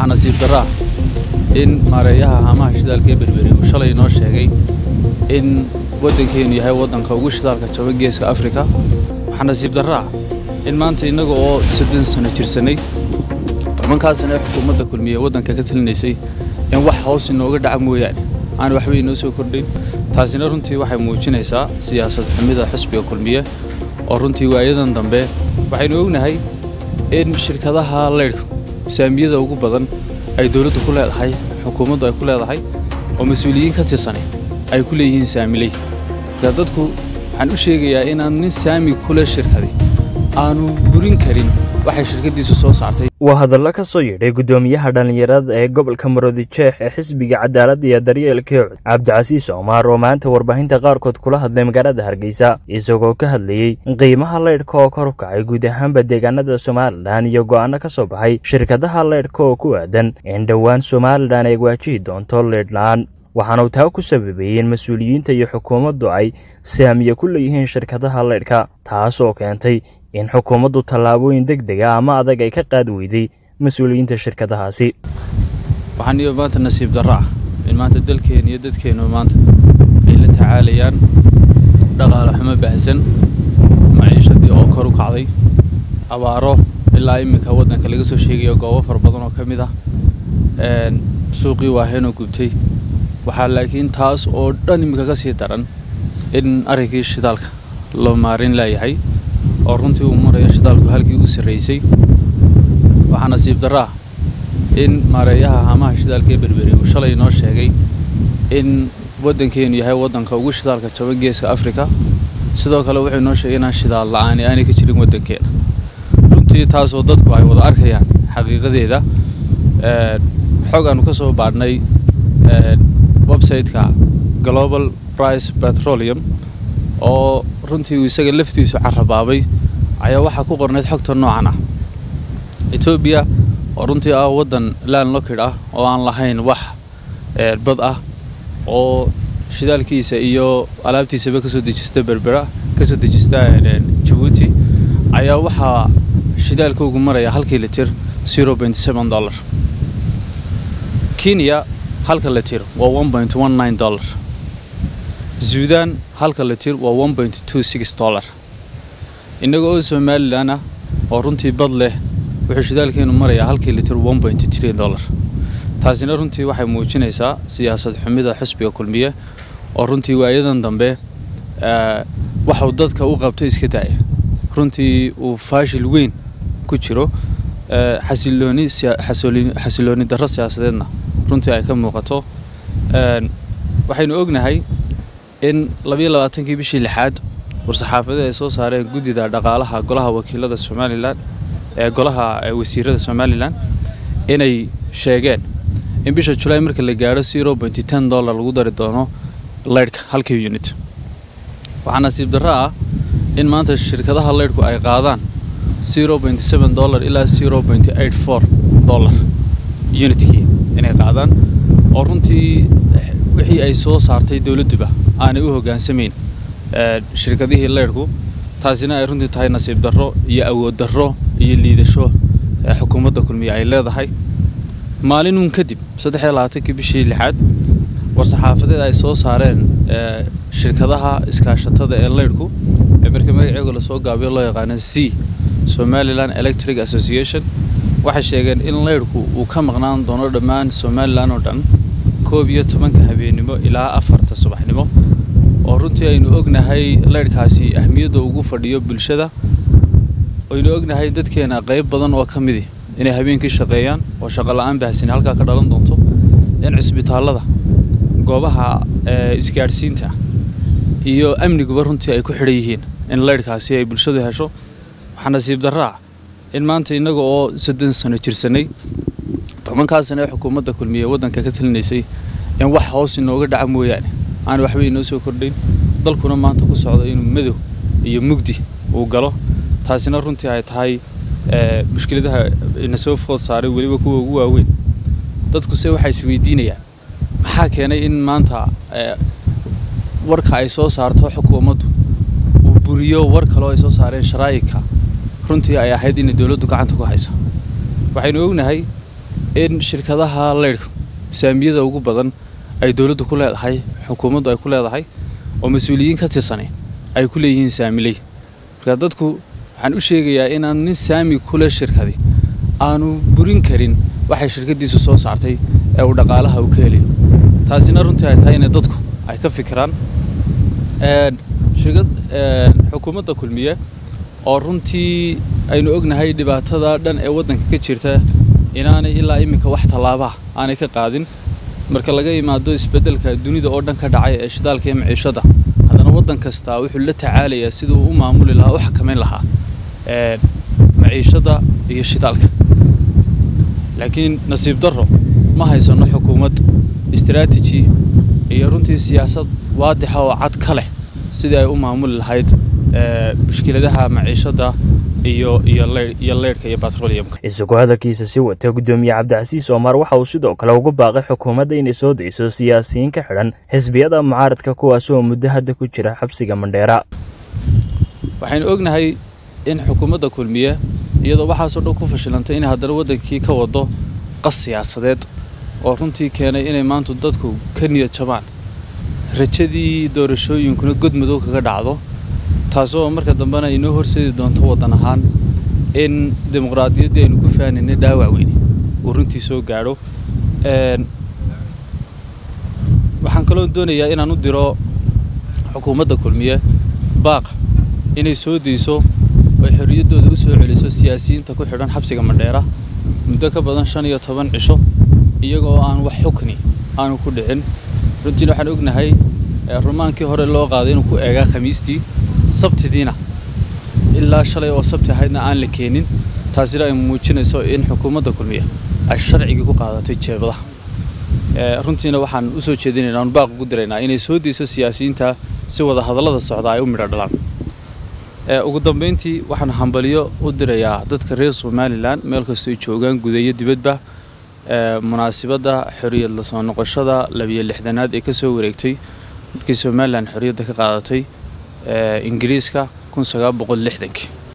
waxaa nasiib darraa in maareeyaha haamaha shidaalka ee berberi uu shalay inoo sheegay in waddankeenu yahay waddanka ugu shidaalka jaba geeska afrika waxaa nasiib darraa in maanta innaga oo soddon sano jirsanay tobankaasana ee xukuumadda kulmiye waddanka ka talinaysay in wax hoos inooga dhaca mooyaane aan waxba inoo soo kordhin taasina runtii waxay muujinaysaa siyaasad xumida xisbiga kulmiye oo runtii waayadan dambe waxaynu ognahay in shirkadaha leydhka saamiyada ugu badan ay dowladdu ku leedahay xukuumaddu ay ku leedahay oo mas-uuliyiin ka tirsanay ay ku leeyihiin saamiley marka dadku waxaan u sheegayaa inaan nin saami kule shirkadi aanu burin karin waxay shirkaddiisu soo saartay waa hadallo ka soo yidhay guddoomiyaha dhallinyarada ee gobolka maroodijeex ee xisbiga cadaaladda iyo daryeelka cud cabdicasiis omaar oo maanta warbaahinta qaarkood kula hadlay magaalada hargeysa isagoo ka hadlayey qiimaha leydhka oo kor u kacay guud ahaanba deegaanada somalilan iyo go'aano ka soo baxay shirkadaha leydhka oo ku aadan in dhowaan somalilan ay waajihi doonto leydh-la-aan waxaana uu taa ku sababeeyey in mas-uuliyiinta iyo xukuumaddu ay saamiye ku leeyihiin shirkadaha leydhka taas oo keentay in xukuumaddu tallaabooyin deg dega ama adag ay ka qaadi weyday mas-uuliyiinta shirkadahaasi waxaan iyo maanta nasiib darro ah in maanta dalkeena iyo dadkeennu maanta ay la tacaalayaan dhaqaale xumo baahsan maciishadii oo kor u kacday abaaro ilaa iminka waddanka laga soo sheegayo goobo fara badan oo ka mid ah suuqii waaheenoo gubtay waxaa laakiin taas oo dhan iminka ka sii daran in arrinkii shidaalka loo maarin laayahay oo runtii uu marayo shidaalku halkii ugu sarraysay waxaa nasiib darraa in maareeyaha haamaha shidaalka ee berberi uu shalay inoo sheegay in waddankeenu yahay waddanka ugu shidaalka jaba geeska afrika sidoo kale wuxuu inoo sheegay inaan shidaal la-aani aanay ka jirin waddankeena runtii taasoo dadku ay wada arkayaan xaqiiqadeeda xog aanu ka soo baadhnay website-ka global price petroleum oo runtii uu isaga laftiisu carabaabay ayaa waxaa ku qornayd xogta noocan ah etoobiya oo runtii ah waddan land lockid ah oo aan lahayn wax bad ah oo shidaalkiisa iyo alaabtiisaba kasoo dejista berbera kasoo dejista jabuuti ayaa waxaa shidaalkoogu maraya halkii litir zero point seven dollar kenya halka litir waa one point one nine dollar suudan halka litir waa one point two six dollar innaga oo somalilan ah oo runtii bad leh wuxuu shidaalkeenu marayaa halkii litir one point three dollar taasina runtii waxay muujinaysaa siyaasad xumida xisbiga kulmiye oo runtii waayadan dambe waxuu dadka u qabto iska daaya runtii uu faashil weyn ku jiro xasilooni xasilooni darro siyaasadeedna runtii ay ka muuqato waxaynu ognahay in labayo labaatankii bishii lixaad war-saxaafadeed ay soo saareen guddida dhaqaalaha golaha wakiilada somalilan ee golaha wasiirada somalilan inay sheegeen in bisha julaay marka la gaadho zero point ten dollar lagu dari doono leydhka halkii unit waxaa nasiib darro ah in maanta shirkadaha leydhku ay qaadaan zero point seven dollar ilaa zero point eight four dollar unitkii inay qaadaan oo runtii wixii ay soo saartay dowladduba aanay u hoggaansamayn shirkadihii leydhku taasina ay runtii tahay nasiib darro iyo awood darro iyo liidasho xukuumadda kulmiye ay leedahay maalinun kadib saddexiyo labaatankii bishii lixaad war-saxaafadeed ay soo saareen shirkadaha iskaashatada ee leydhku ee marka magaceegu lasoo gaabiyo loo yaqaano c somalilan electric association waxay sheegeen in leydhku uu ka maqnaan doono dhammaan somalilan oo dhan koob iyo tobanka habeennimo ilaa afarta subaxnimo oo runtii aynu ognahay leydhkaasi ahmiyadda ugu fadhiyo bulshada aynu ognahay dadkeena qayb badan oo ka midi inay habeenkii shaqeeyaan oo shaqo la-aan baahsani halkaa ka dhalan doonto in cisbitaallada goobaha isgaadhsiinta iyo amniguba runtii ay ku xidhan yihiin in leydhkaasi ay bulshadu hesho waxaa nasiib darraa in maanta innaga oo soddon sano jirsanay tobankaasana ee xukuumadda kulmiye waddanka ka talinaysay in wax hoos inooga dhaca mooyaane aan waxba inoo soo kordhayn dalkuna maanta ku socdo inuu madow iyo mugdi uu galo taasina runtii ay tahay mushkiladaha ina soo food saaray weliba kuwa ugu waaweyn dadkuse waxay isweydiinayaan maxaa keenay in maanta warka ay soo saarto xukuumaddu uu buriyo war kaleo ay soo saareen sharaa'ika runtii ay ahayd inay dowladdu gacanta ku hayso waxaynu ognahay in shirkadaha leydhka saamiyada ugu badan ay dowladdu ku leedahay xukuumaddu ay ku leedahay oo mas-uuliyiin ka tirsanay ay ku leeyihiin saamiley marka dadku waxaan u sheegayaa inaan nin saami kule shirkadi aanu burin karin waxay shirkadiisu soo saartay ee uu dhaqaalaha u ka helayo taasina runtii ay tahay inay dadku ay ka fikiraan shirkad xukuumadda kulmiye oo runtii aynu ognahay dhibaatada dhan ee waddanka ka jirta inaanay ilaa iminka wax tallaabaha aanay ka qaadin marka laga imaado isbeddelka dunida oo dhan ka dhacay ee shidaalka iyo maciishada haddana waddan kastaa wuxuu la tacaalayaa siduu u maamuli lahaa u xakamayn lahaa maciishada iyo shidaalka laakiin nasiib darro ma haysano xukuumad istaraatiji iyo runtii siyaasad waadixa oo cad ka leh sidii ay u maamuli lahayd mushkiladaha maciishada iyo iyo iyo leydhka iyo batroliyamka isagoo hadalkiisa si wata guddoomiye cabdicasiis omar waxa uu sidoo kale ugu baaqay xukuumadda inay soo dayso siyaasiyiin ka xidhan xisbiyada mucaaradka kuwaas oo muddo hadda ku jira xabsiga mandheera waxaynu ognahay in xukuumadda kulmiye iyadoo waxaasoo dhan ku fashilantay inay haddana waddankii ka wado qas siyaasadeed oo runtii keenay inay maanta dadku ka niyad jabaan rajadii doorashooyinkuna godmadow kaga dhacdo taasoo marka dambena inoo horseedi doonto waddan ahaan in dimuqraadiyaddii aynu ku faanaynay dhaawac weyne uu runtii soo gaadho waxaan kaloo doonayaa inaan u diro xukuumadda kulmiye baaq inay soo dayso oy xorriyaddooda u soo celiso siyaasiyiinta ku xidhan xabsiga mandheera muddo ka badan shan iyo toban cisho iyagoo aan wax xukni aanu ku dhicin runtiina waxaan ognahay rumaankii hore loo qaaday inuu ku eegaa khamiistii sabtidiina ilaa shalay oo sabti ahaydna aan la keenin taasina ay muujinayso in xukuumadda kulmiya ay sharcigii ku qaadatay jeebadaha runtiina waxaan u soo jeedinaynaa anu baaq ugu diraynaa inay soo dayso siyaasiyiinta si wada hadallada socda ay u midho dhalaan ugu dambayntii waxaan hambaliyo u dirayaa dadka reer somalilan meel kastoo joogaan gudeeyo dibadba munaasibadda xorriyad la soo noqoshada labiyo lixdanaad ee ka soo wareegtay markii somalilan xorriyadda ka qaadatay ingiriiska kun sagaal boqol lixdankii